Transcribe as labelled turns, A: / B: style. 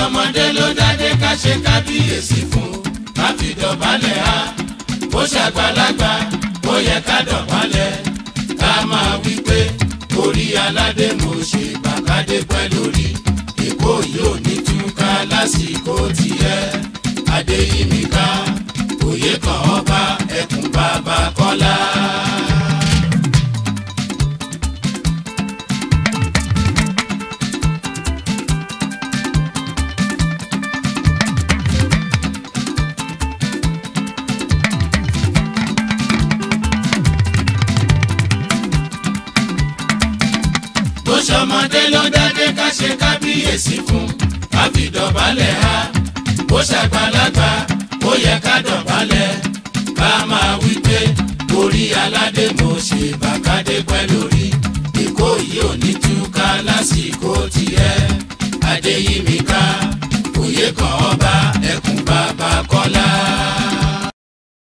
A: ṣọmọdé ló dádé ká ṣe kábíyèsí fún ká fi dọ̀bálẹ̀ ha bó ṣàgbàlagbà ó yẹ ká dọ̀bálẹ̀ ká máa wí pé orí aládé mo ṣe bàkádé pẹ́ lórí èkó yóò ní túká lásìkò tiẹ̀ adéyímíká òye kan ọba ẹkùn bàbá kọ́lá. bó ṣọmọdé ló dádé ká ṣe kábíyèsí fún ká fi dọ̀bálẹ̀ ha bó ṣàgbàlagbà ó yẹ ká dọ̀bálẹ̀ ká máa wí pé orí aládé mo ṣe